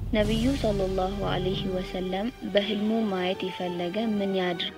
ነቢዩ ሰለላሁ ዐለይሂ ወሰለም በህልሙ ማየት የፈለገ ምን ያድርግ?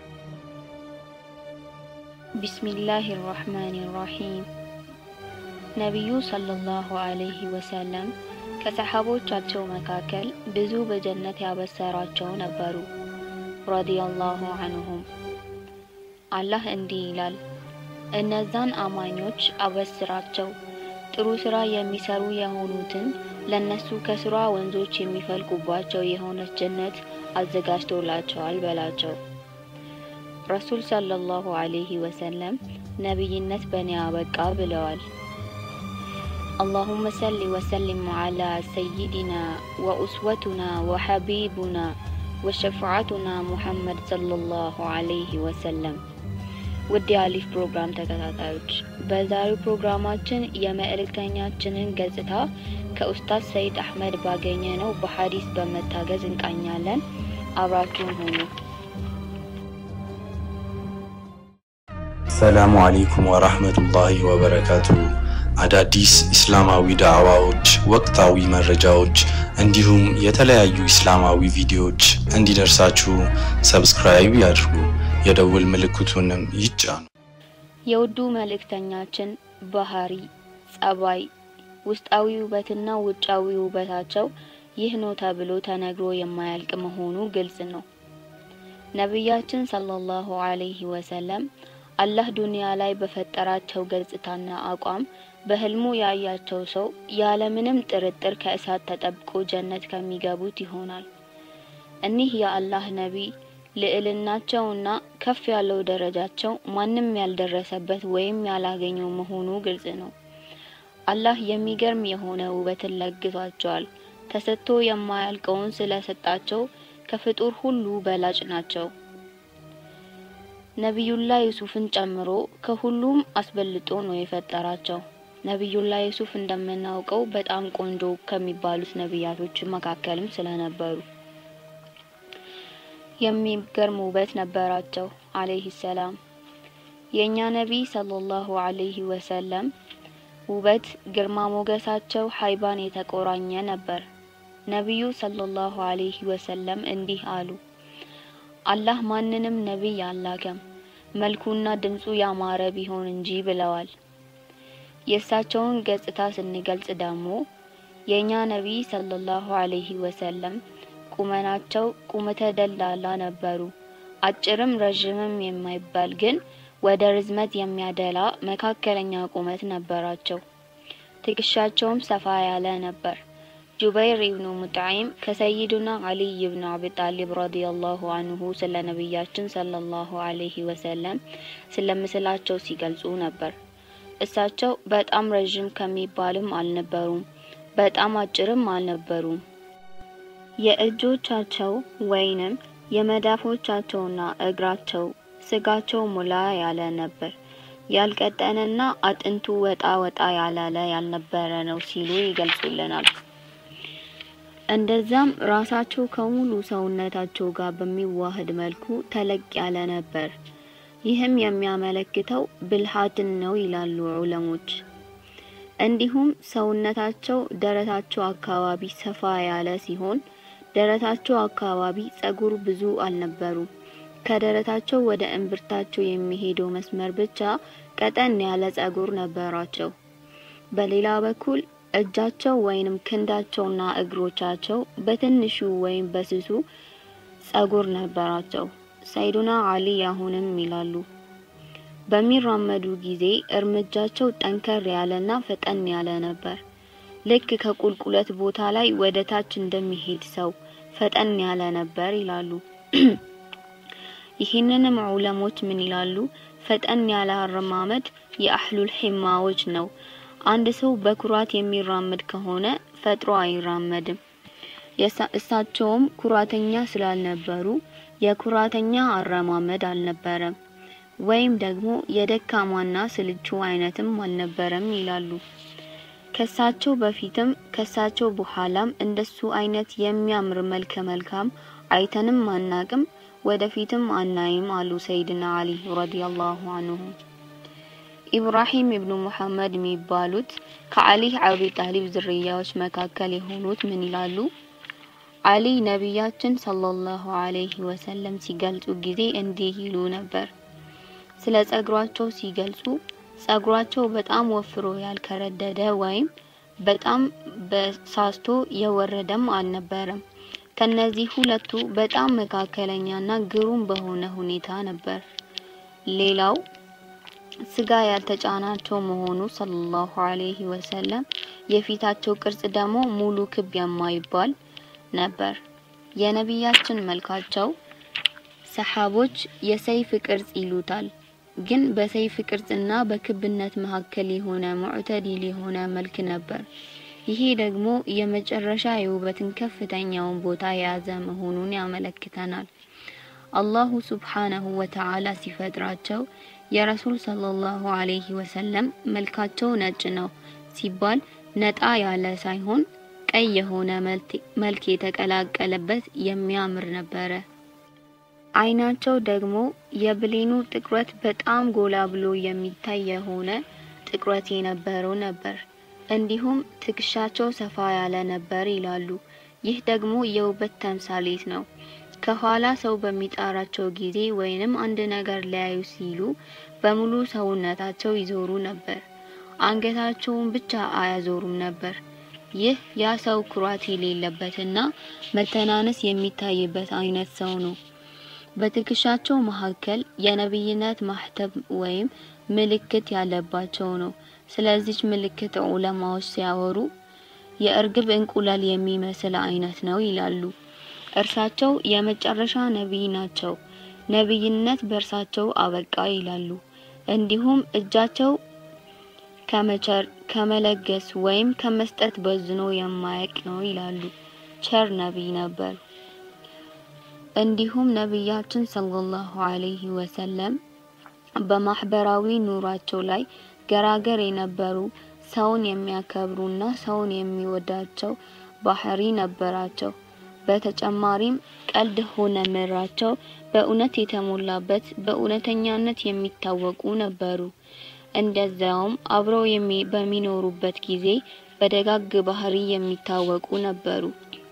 ቢስሚላህ ራህማን ራሂም። ነቢዩ ሰለላሁ ዐለይሂ ወሰለም ከሰሐቦቻቸው መካከል ብዙ በጀነት ያበሰራቸው ነበሩ። ረዲየላሁ ዐንሁም። አላህ እንዲህ ይላል፣ እነዛን አማኞች አበስራቸው ጥሩ ስራ የሚሰሩ የሆኑትን ለነሱ ከስሯ ወንዞች የሚፈልቁባቸው የሆነች ጀነት አዘጋጅቶላቸዋል በላቸው። ረሱል ሰለላሁ ዐለይሂ ወሰለም ነቢይነት በእኔ አበቃ ብለዋል። አላሁመ ሰሊ ወሰሊም ዐላ ሰይዲና ወኡስወቱና ወሐቢቡና ወሸፋዓቱና ሙሐመድ ሰለላሁ ዐለይሂ ወሰለም። ውድ የአሊፍ ፕሮግራም ተከታታዮች በዛሬው ፕሮግራማችን የመልእክተኛችንን ገጽታ ከኡስታዝ ሰይድ አህመድ ባገኘ ነው በሐዲስ በመታገዝ እንቃኛለን። አብራችሁን ሁኑ። ሰላሙ አለይኩም ወራህመቱላሂ ወበረካቱ። አዳዲስ ኢስላማዊ ዳዕዋዎች፣ ወቅታዊ መረጃዎች እንዲሁም የተለያዩ ኢስላማዊ ቪዲዮዎች እንዲደርሳችሁ ሰብስክራይብ ያድርጉ፣ የደውል ምልክቱንም ይጫኑ። የውዱ መልእክተኛችን ባህሪ፣ ጸባይ፣ ውስጣዊ ውበትና ውጫዊ ውበታቸው ይህ ነው ተብሎ ተነግሮ የማያልቅ መሆኑ ግልጽ ነው። ነቢያችን ሰለላሁ ዐለይሂ ወሰለም አላህ ዱንያ ላይ በፈጠራቸው ገጽታና አቋም በህልሙ ያያቸው ሰው ያለምንም ጥርጥር ከእሳት ተጠብቆ ጀነት ከሚገቡት ይሆናል። እኒህ የአላህ ነቢይ ልዕልናቸውና ከፍ ያለው ደረጃቸው ማንም ያልደረሰበት ወይም ያላገኘው መሆኑ ግልጽ ነው። አላህ የሚገርም የሆነ ውበትን ለግቷቸዋል። ተሰጥቶ የማያልቀውን ስለሰጣቸው ከፍጡር ሁሉ በላጭ ናቸው። ነቢዩላህ ዩሱፍን ጨምሮ ከሁሉም አስበልጦ ነው የፈጠራቸው። ነቢዩላህ ዩሱፍ እንደምናውቀው በጣም ቆንጆ ከሚባሉት ነቢያቶች መካከልም ስለነበሩ የሚገርም ውበት ነበራቸው አለይሂ ሰላም። የእኛ ነቢይ ሰለላሁ ዐለይሂ ወሰለም ውበት ግርማ ሞገሳቸው ሀይባን የተቆራኘ ነበር። ነቢዩ ሰለላሁ ዐለይሂ ወሰለም እንዲህ አሉ፣ አላህ ማንንም ነቢይ አላከም መልኩና ድምፁ ያማረ ቢሆን እንጂ ብለዋል። የእሳቸውን ገጽታ ስንገልጽ ደግሞ የእኛ ነቢይ ሰለላሁ ዐለይሂ ወሰለም ቁመናቸው ቁመተ ደላላ ነበሩ። አጭርም ረዥምም የማይባል ግን ወደ ርዝመት የሚያደላ መካከለኛ ቁመት ነበራቸው። ትከሻቸውም ሰፋ ያለ ነበር። ጁበይር ኢብኑ ሙጥዒም ከሰይዱና አሊይ ኢብኑ አቢ ጣሊብ ረዲየላሁ አንሁ ስለ ነቢያችን ሰለላሁ ዐለይሂ ወሰለም ስለ ምስላቸው ሲገልጹ ነበር። እሳቸው በጣም ረዥም ከሚባልም አልነበሩም፣ በጣም አጭርም አልነበሩም። የእጆቻቸው ወይንም የመዳፎቻቸውና እግራቸው ስጋቸው ሙላ ያለ ነበር። ያልቀጠነና አጥንቱ ወጣ ወጣ ያላለ ያልነበረ ነው ሲሉ ይገልጹልናል። እንደዛም ራሳቸው ከሙሉ ሰውነታቸው ጋር በሚዋህድ መልኩ ተለቅ ያለ ነበር። ይህም የሚያመለክተው ብልሃትን ነው ይላሉ ዑለሞች። እንዲሁም ሰውነታቸው ደረታቸው አካባቢ ሰፋ ያለ ሲሆን ደረታቸው አካባቢ ጸጉር ብዙ አልነበሩም። ከደረታቸው ወደ እምብርታቸው የሚሄደው መስመር ብቻ ቀጠን ያለ ጸጉር ነበራቸው። በሌላ በኩል እጃቸው ወይንም ክንዳቸውና እግሮቻቸው በትንሹ ወይም በስሱ ጸጉር ነበራቸው። ሰይዱና አሊ አሁንም ይላሉ በሚራመዱ ጊዜ እርምጃቸው ጠንከር ያለና ፈጠን ያለ ነበር። ልክ ከቁልቁለት ቦታ ላይ ወደ ታች እንደሚሄድ ሰው ፈጠን ያለ ነበር ይላሉ። ይህንንም ዑለሞች ምን ይላሉ? ፈጠን ያለ አረማመድ የአህሉል ሒማዎች ነው። አንድ ሰው በኩራት የሚራመድ ከሆነ ፈጥሮ አይራመድም። እሳቸውም ኩራተኛ ስላልነበሩ የኩራተኛ አረማመድ አልነበረም፣ ወይም ደግሞ የደካማና ስልቹ አይነትም አልነበረም ይላሉ። ከሳቸው በፊትም ከሳቸው በኋላም እንደሱ አይነት የሚያምር መልከ መልካም አይተንም አናቅም፣ ወደፊትም አናይም አሉ ሰይድና አሊ ረዲየላሁ አንሁ። ኢብራሂም ኢብኑ ሙሐመድ የሚባሉት ከአሊ አቢ ጣሊብ ዝርያዎች መካከል የሆኑት ምን ይላሉ? አሊ ነቢያችን ሰለላሁ ዐለይሂ ወሰለም ሲገልጹ ጊዜ እንዲህ ይሉ ነበር። ስለ ጸጉራቸው ሲገልጹ ጸጉራቸው በጣም ወፍሮ ያልከረደደ ወይም በጣም በሳስቶ የወረደም አልነበረም። ከነዚህ ሁለቱ በጣም መካከለኛና ግሩም በሆነ ሁኔታ ነበር። ሌላው ስጋ ያልተጫናቸው መሆኑ ሰለላሁ ዐለይሂ ወሰለም፣ የፊታቸው ቅርጽ ደግሞ ሙሉ ክብ የማይባል ነበር። የነቢያችን መልካቸው ሰሓቦች የሰይፍ ቅርጽ ይሉታል። ግን በሰይፍ ቅርጽና በክብነት መካከል የሆነ ሙዕተዲል የሆነ መልክ ነበር። ይሄ ደግሞ የመጨረሻ የውበትን ከፍተኛውን ቦታ የያዘ መሆኑን ያመለክተናል። አላሁ ሱብሓነሁ ወተዓላ ሲፈጥራቸው የረሱል ሰለላሁ ዐለይሂ ወሰለም መልካቸው ነጭ ነው ሲባል ነጣ ያለ ሳይሆን ቀይ የሆነ መልክ የተቀላቀለበት የሚያምር ነበረ። አይናቸው ደግሞ የብሌኑ ጥቁረት በጣም ጎላ ብሎ የሚታይ የሆነ ጥቁረት የነበረው ነበር። እንዲሁም ትከሻቸው ሰፋ ያለ ነበር ይላሉ። ይህ ደግሞ የውበት ተምሳሌት ነው። ከኋላ ሰው በሚጣራቸው ጊዜ ወይንም አንድ ነገር ሊያዩ ሲሉ በሙሉ ሰውነታቸው ይዞሩ ነበር። አንገታቸውን ብቻ አያዞሩም ነበር። ይህ ያ ሰው ኩራት የሌለበትና መተናነስ የሚታይበት አይነት ሰው ነው። በትከሻቸው መካከል የነብይነት ማህተብ ወይም ምልክት ያለባቸው ነው። ስለዚች ምልክት ዑለማዎች ሲያወሩ የእርግብ እንቁላል የሚመስል አይነት ነው ይላሉ። እርሳቸው የመጨረሻ ነቢይ ናቸው። ነቢይነት በእርሳቸው አበቃ ይላሉ። እንዲሁም እጃቸው ከመቸር ከመለገስ ወይም ከመስጠት በዝኖ የማያውቅ ነው ይላሉ። ቸር ነቢይ ነበር። እንዲሁም ነቢያችን ሰለላሁ ዐለይሂ ወሰለም በማህበራዊ ኑሯቸው ላይ ገራገር የነበሩ ሰውን የሚያከብሩና ሰውን የሚወዳቸው ባህሪ ነበራቸው። በተጨማሪም ቀልድ ሆነ ምራቸው በእውነት የተሞላበት በእውነተኛነት የሚታወቁ ነበሩ። እንደዛውም አብረው በሚኖሩበት ጊዜ በደጋግ ባህሪ የሚታወቁ ነበሩ።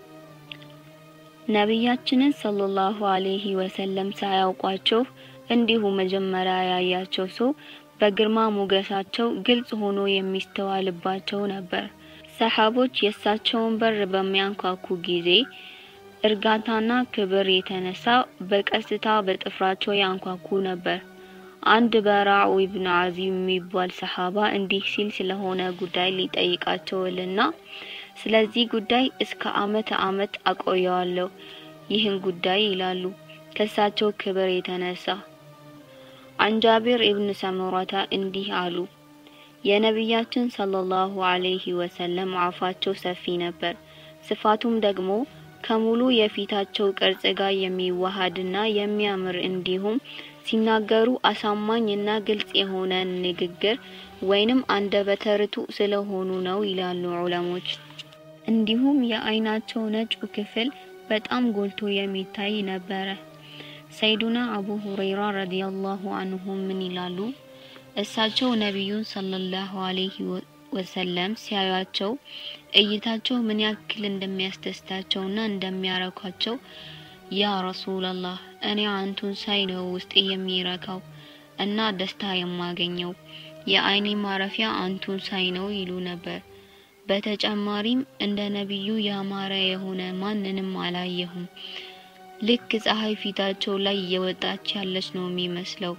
ነቢያችንን ሰለላሁ ዐለይሂ ወሰለም ሳያውቋቸው እንዲሁ መጀመሪያ ያያቸው ሰው በግርማ ሞገሳቸው ግልጽ ሆኖ የሚስተዋልባቸው ነበር። ሰሓቦች የእሳቸውን በር በሚያንኳኩ ጊዜ እርጋታና ክብር የተነሳ በቀስታ በጥፍራቸው ያንኳኩ ነበር። አንድ በራዑ ኢብኑ አዚም የሚባል ሰሓባ እንዲህ ሲል ስለሆነ ጉዳይ ሊጠይቃቸውልና ስለዚህ ጉዳይ እስከ አመት አመት አቆየዋለሁ ይህን ጉዳይ ይላሉ ከእሳቸው ክብር የተነሳ። አንጃቢር ኢብኑ ሰሙራታ እንዲህ አሉ። የነቢያችን ሰለላሁ ዐለይሂ ወሰለም አፋቸው ሰፊ ነበር። ስፋቱም ደግሞ ከሙሉ የፊታቸው ቅርጽ ጋር የሚዋሃድና የሚያምር እንዲሁም ሲናገሩ አሳማኝና ግልጽ የሆነ ንግግር ወይንም አንደበተ ርቱዕ ስለሆኑ ነው ይላሉ ዑለሞች። እንዲሁም የአይናቸው ነጩ ክፍል በጣም ጎልቶ የሚታይ ነበረ። ሰይዱና አቡ ሁረይራ ረዲየላሁ አንሁ ምን ይላሉ? እሳቸው ነቢዩን ሰለላሁ ዐለይሂ ወሰለም ሲያዩአቸው እይታቸው ምን ያክል እንደሚያስደስታቸውና እንደሚያረካቸው ያ ረሱላላህ እኔ አንቱን ሳይ ነው ውስጤ የሚረካው እና ደስታ የማገኘው የአይኔ ማረፊያ አንቱን ሳይ ነው ይሉ ነበር። በተጨማሪም እንደ ነቢዩ ያማረ የሆነ ማንንም አላየሁም። ልክ ፀሐይ ፊታቸው ላይ እየወጣች ያለች ነው የሚመስለው።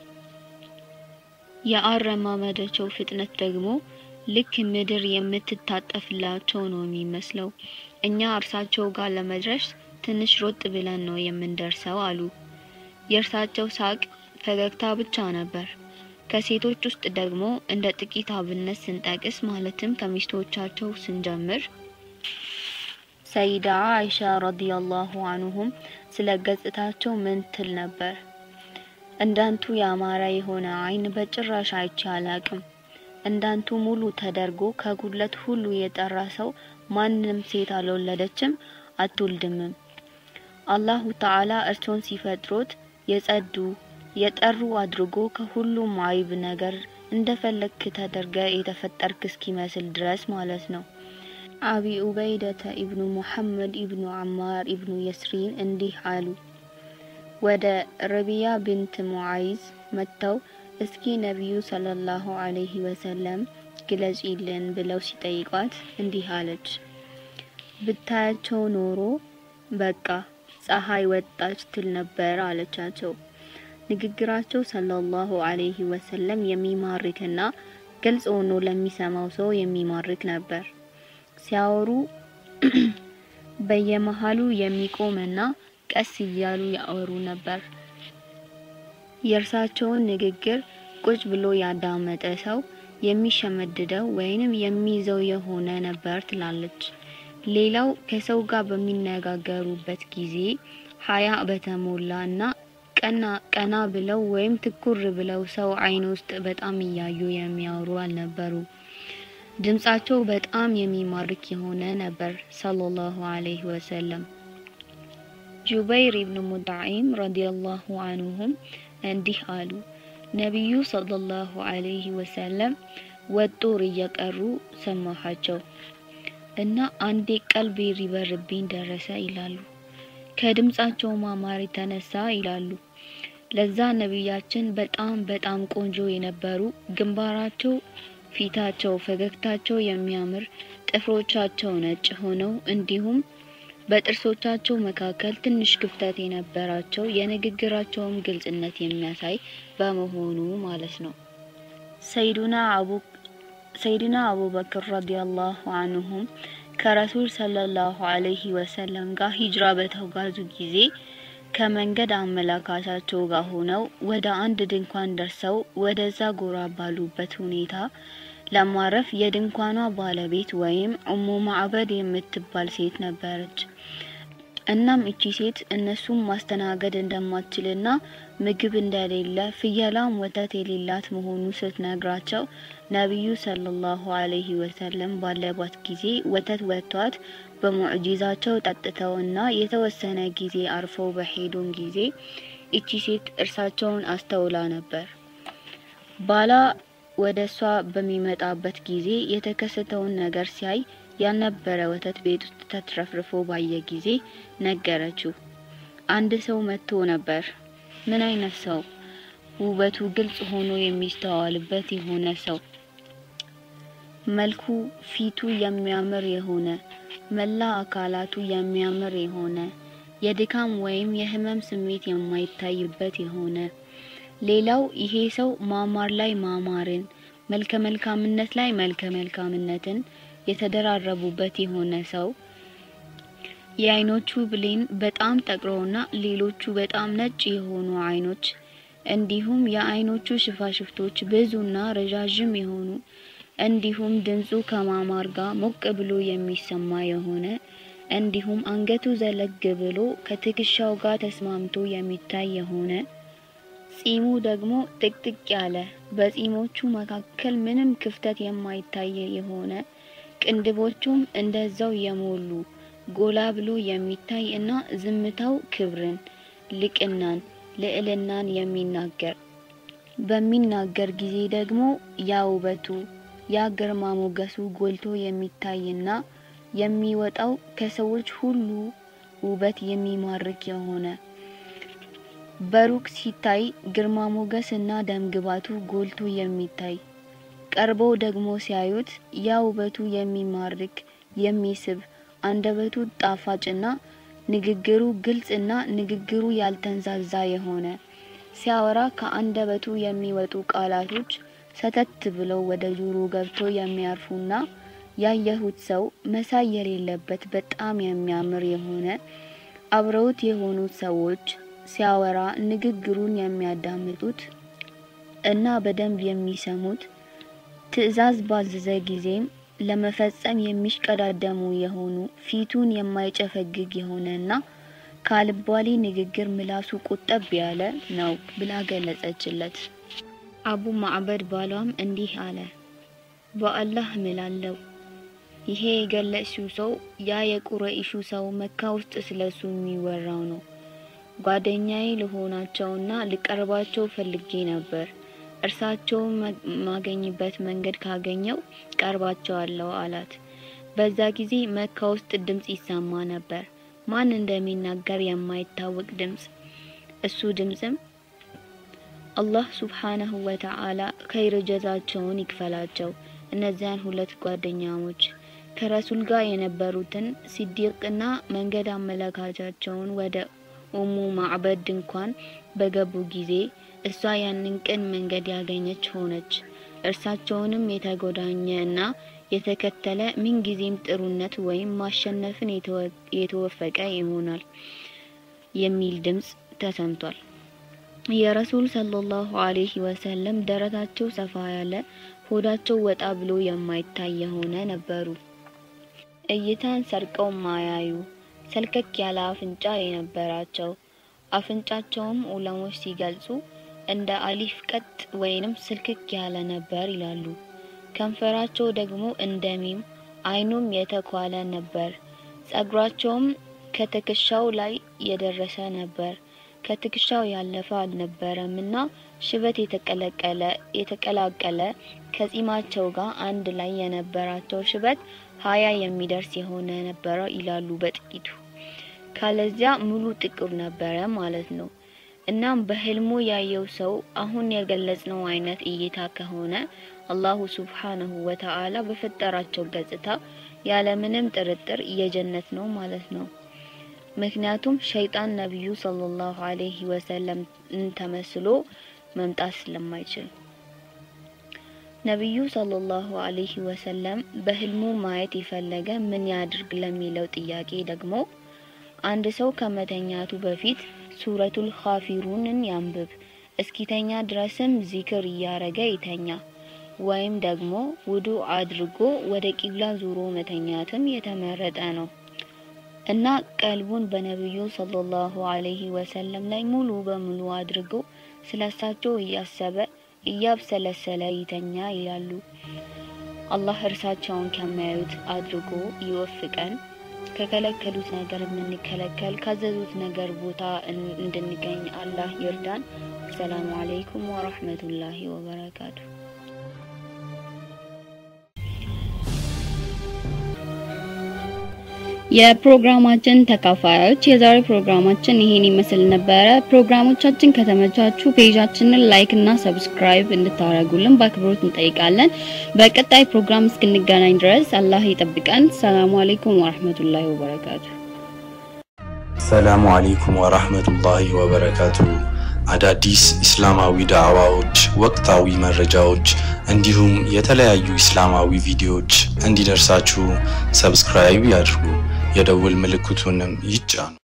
የአረማመዳቸው ፍጥነት ደግሞ ልክ ምድር የምትታጠፍላቸው ነው የሚመስለው። እኛ እርሳቸው ጋር ለመድረስ ትንሽ ሮጥ ብለን ነው የምንደርሰው አሉ። የእርሳቸው ሳቅ ፈገግታ ብቻ ነበር። ከሴቶች ውስጥ ደግሞ እንደ ጥቂት አብነት ስንጠቅስ ማለትም ከሚስቶቻቸው ስንጀምር ሰይዳ አይሻ ረዲየላሁ አንሁም ስለ ገጽታቸው ምን ትል ነበር? እንዳንቱ ያማረ የሆነ አይን በጭራሽ አይቼ አላቅም። እንዳንቱ ሙሉ ተደርጎ ከጉድለት ሁሉ የጠራ ሰው ማንም ሴት አልወለደችም አትወልድምም። አላሁ ተዓላ እርሶን ሲፈጥሮት የጸዱ የጠሩ አድርጎ ከሁሉም አይብ ነገር እንደፈለግክ ተደርገ የተፈጠርክ እስኪመስል ድረስ ማለት ነው። አቢ ኡበይደተ ኢብኑ ሙሐመድ ኢብኑ አማር ኢብኑ የስሪን እንዲህ አሉ። ወደ ረቢያ ብንት ሙዓይዝ መጥተው እስኪ ነቢዩ ሰለላሁ ዐለይሂ ወሰለም ግለጪልን ብለው ሲጠይቋት እንዲህ አለች። ብታያቸው ኖሮ በቃ ፀሐይ ወጣች ትል ነበር አለቻቸው። ንግግራቸው ሰለላሁ ዐለይሂ ወሰለም የሚማርክና ግልጽ ሆኖ ለሚሰማው ሰው የሚማርክ ነበር። ሲያወሩ በየመሃሉ የሚቆምና ቀስ እያሉ ያወሩ ነበር። የእርሳቸውን ንግግር ቁጭ ብሎ ያዳመጠ ሰው የሚሸመድደው ወይንም የሚይዘው የሆነ ነበር ትላለች። ሌላው ከሰው ጋር በሚነጋገሩበት ጊዜ ሀያ በተሞላ እና ቀና ቀና ብለው ወይም ትኩር ብለው ሰው አይን ውስጥ በጣም እያዩ የሚያወሩ አልነበሩ። ድምጻቸው በጣም የሚማርክ የሆነ ነበር። ሰለላሁ ዐለይሂ ወሰለም ጁበይር ኢብኑ ሙጣዒም ረዲየላሁ አንሁም እንዲህ አሉ። ነቢዩ ሰለላሁ ዐለይሂ ወሰለም ወጦር እየቀሩ ሰማኋቸው እና አንዴ ቀልቤ ሊበርብኝ ደረሰ ይላሉ። ከድምጻቸው ማማር የተነሳ ይላሉ ለዛ ነቢያችን በጣም በጣም ቆንጆ የነበሩ ግንባራቸው፣ ፊታቸው፣ ፈገግታቸው የሚያምር ጥፍሮቻቸው ነጭ ሆነው እንዲሁም በጥርሶቻቸው መካከል ትንሽ ክፍተት የነበራቸው የንግግራቸውም ግልጽነት የሚያሳይ በመሆኑ ማለት ነው። ሰይዱና አቡ ሰይድና አቡበክር ረዲየላሁ አንሁም ከረሱል ሰለላሁ ዐለይሂ ወሰለም ጋር ሂጅራ በተጓዙ ጊዜ ከመንገድ አመላካቻቸው ጋር ሆነው ወደ አንድ ድንኳን ደርሰው ወደዛ ጎራ ባሉበት ሁኔታ ለማረፍ የድንኳኗ ባለቤት ወይም ኡሙ ማዕበድ የምትባል ሴት ነበረች። እናም እቺ ሴት እነሱም ማስተናገድ እንደማትችልና ምግብ እንደሌለ ፍየላም ወተት የሌላት መሆኑ ስትነግራቸው ነቢዩ ሰለላሁ ዐለይሂ ወሰለም ባለባት ጊዜ ወተት ወጥቷት በሙዕጂዛቸው ጠጥተውና የተወሰነ ጊዜ አርፈው በሄዱን ጊዜ እቺ ሴት እርሳቸውን አስተውላ ነበር። ባላ ወደ እሷ በሚመጣበት ጊዜ የተከሰተውን ነገር ሲያይ ያልነበረ ወተት ቤት ውስጥ ተትረፍርፎ ባየ ጊዜ ነገረችው። አንድ ሰው መጥቶ ነበር። ምን አይነት ሰው? ውበቱ ግልጽ ሆኖ የሚስተዋልበት የሆነ ሰው፣ መልኩ ፊቱ የሚያምር የሆነ መላ አካላቱ የሚያምር የሆነ የድካም ወይም የህመም ስሜት የማይታይበት የሆነ ሌላው ይሄ ሰው ማማር ላይ ማማርን መልከ መልካምነት ላይ መልከ መልካምነትን የተደራረቡበት የሆነ ሰው የአይኖቹ ብሌን በጣም ጠቅሮና ሌሎቹ በጣም ነጭ የሆኑ አይኖች እንዲሁም የአይኖቹ ሽፋሽፍቶች ብዙና ረዣዥም የሆኑ እንዲሁም ድምፁ ከማማር ጋር ሞቅ ብሎ የሚሰማ የሆነ እንዲሁም አንገቱ ዘለግ ብሎ ከትከሻው ጋር ተስማምቶ የሚታይ የሆነ ጺሙ ደግሞ ጥቅጥቅ ያለ በጺሞቹ መካከል ምንም ክፍተት የማይታይ የሆነ ቅንድቦቹም እንደዛው የሞሉ ጎላ ብሎ የሚታይ እና ዝምታው ክብርን፣ ልቅናን፣ ልዕልናን የሚናገር በሚናገር ጊዜ ደግሞ ያ ውበቱ ያ ግርማ ሞገሱ ጎልቶ የሚታይና የሚወጣው ከሰዎች ሁሉ ውበት የሚማርክ የሆነ በሩቅ ሲታይ ግርማ ሞገስ እና ደምግባቱ ጎልቶ የሚታይ ቀርበው ደግሞ ሲያዩት ያ ውበቱ የሚማርክ የሚስብ አንደበቱ ጣፋጭና ንግግሩ ግልጽና ንግግሩ ያልተንዛዛ የሆነ ሲያወራ ከአንደበቱ የሚወጡ ቃላቶች ሰተት ብለው ወደ ጆሮ ገብቶ የሚያርፉና ያየሁት ሰው መሳይ የሌለበት በጣም የሚያምር የሆነ አብረውት የሆኑት ሰዎች ሲያወራ ንግግሩን የሚያዳምጡት እና በደንብ የሚሰሙት ትዕዛዝ ባዘዘ ጊዜም ለመፈጸም የሚሽቀዳደሙ የሆኑ ፊቱን የማይጨፈግግ የሆነና ካልባሌ ንግግር ምላሱ ቁጠብ ያለ ነው ብላ ገለጸችለት። አቡ ማዕበድ ባሏም እንዲህ አለ፣ በአላህ እምላለሁ ይሄ የገለጽሽው ሰው ያ የቁረይሹ ሰው መካ ውስጥ ስለሱ የሚወራው ነው። ጓደኛዬ ልሆናቸውና ልቀርባቸው ፈልጌ ነበር። እርሳቸውን ማገኝበት መንገድ ካገኘው ቀርባቸዋለሁ አላት። በዛ ጊዜ መካ ውስጥ ድምጽ ይሰማ ነበር። ማን እንደሚናገር የማይታወቅ ድምጽ። እሱ ድምጽም አላህ ሱብሓነሁ ወተዓላ ኸይር ጀዛቸውን ይክፈላቸው እነዚያን ሁለት ጓደኛሞች ከረሱል ጋር የነበሩትን ሲዲቅና መንገድ አመለካቻቸውን ወደ ኡሙ ማዕበድ ድንኳን በገቡ ጊዜ እሷ ያንን ቅን መንገድ ያገኘች ሆነች። እርሳቸውንም የተጎዳኘ እና የተከተለ ምንጊዜም ጥሩነት ወይም ማሸነፍን የተወፈቀ ይሆናል የሚል ድምጽ ተሰምቷል። የረሱል ሰለላሁ ዐለይሂ ወሰለም ደረታቸው ሰፋ ያለ፣ ሆዳቸው ወጣ ብሎ የማይታይ የሆነ ነበሩ። እይታን ሰርቀው ማያዩ ሰልከክ ያለ አፍንጫ የነበራቸው አፍንጫቸውም ዑለሞች ሲገልጹ እንደ አሊፍ ቀጥ ወይንም ስልክክ ያለ ነበር ይላሉ። ከንፈራቸው ደግሞ እንደ ሚም፣ አይኑም የተኳለ ነበር። ጸጉራቸውም ከትከሻው ላይ የደረሰ ነበር። ከትከሻው ያለፈ አልነበረም እና ሽበት የተቀለቀለ የተቀላቀለ ከጺማቸው ጋር አንድ ላይ የነበራቸው ሽበት ሀያ የሚደርስ የሆነ ነበረ ይላሉ በጥቂቱ። ካለዚያ ሙሉ ጥቁር ነበረ ማለት ነው። እናም በህልሙ ያየው ሰው አሁን የገለጽነው አይነት እይታ ከሆነ አላሁ ሱብሓነሁ ወተዓላ በፈጠራቸው ገጽታ ያለምንም ጥርጥር የጀነት ነው ማለት ነው። ምክንያቱም ሸይጣን ነቢዩ ሰለላሁ ዐለይሂ ወሰለም ተመስሎ መምጣት ስለማይችል። ነቢዩ ሰለላሁ ዐለይሂ ወሰለም በህልሙ ማየት የፈለገ ምን ያድርግ ለሚለው ጥያቄ ደግሞ አንድ ሰው ከመተኛቱ በፊት ሱረቱል ካፊሩንን ያንብብ፣ እስኪተኛ ድረስም ዚክር እያረገ ይተኛ። ወይም ደግሞ ውዱ አድርጎ ወደ ቂብላ ዙሮ መተኛትም የተመረጠ ነው እና ቀልቡን በነቢዩ ሰለላሁ ዐለይሂ ወሰለም ላይ ሙሉ በሙሉ አድርጎ ስለሳቸው እያሰበ እያብሰለሰለ ይተኛ ይላሉ። አላህ እርሳቸውን ከሚያዩት አድርጎ ይወፍቀን። ከከለከሉት ነገር የምንከለከል ካዘዙት ነገር ቦታ እንድንገኝ አላህ ይርዳን። አሰላሙ አለይኩም ወራህመቱላሂ ወበረካቱ። የፕሮግራማችን ተካፋዮች የዛሬ ፕሮግራማችን ይሄን ይመስል ነበረ። ፕሮግራሞቻችን ከተመቻችሁ ፔጃችንን ላይክ እና ሰብስክራይብ እንድታደርጉልን በአክብሮት እንጠይቃለን። በቀጣይ ፕሮግራም እስክንገናኝ ድረስ አላህ ይጠብቀን። ሰላሙ አለይኩም ወራህመቱላሂ ወበረካቱ። ሰላሙ አለይኩም ወራህመቱላሂ ወበረካቱ። አዳዲስ ኢስላማዊ ዳዕዋዎች፣ ወቅታዊ መረጃዎች እንዲሁም የተለያዩ ኢስላማዊ ቪዲዮዎች እንዲደርሳችሁ ሰብስክራይብ ያድርጉ፣ የደውል ምልክቱንም ይጫኑ።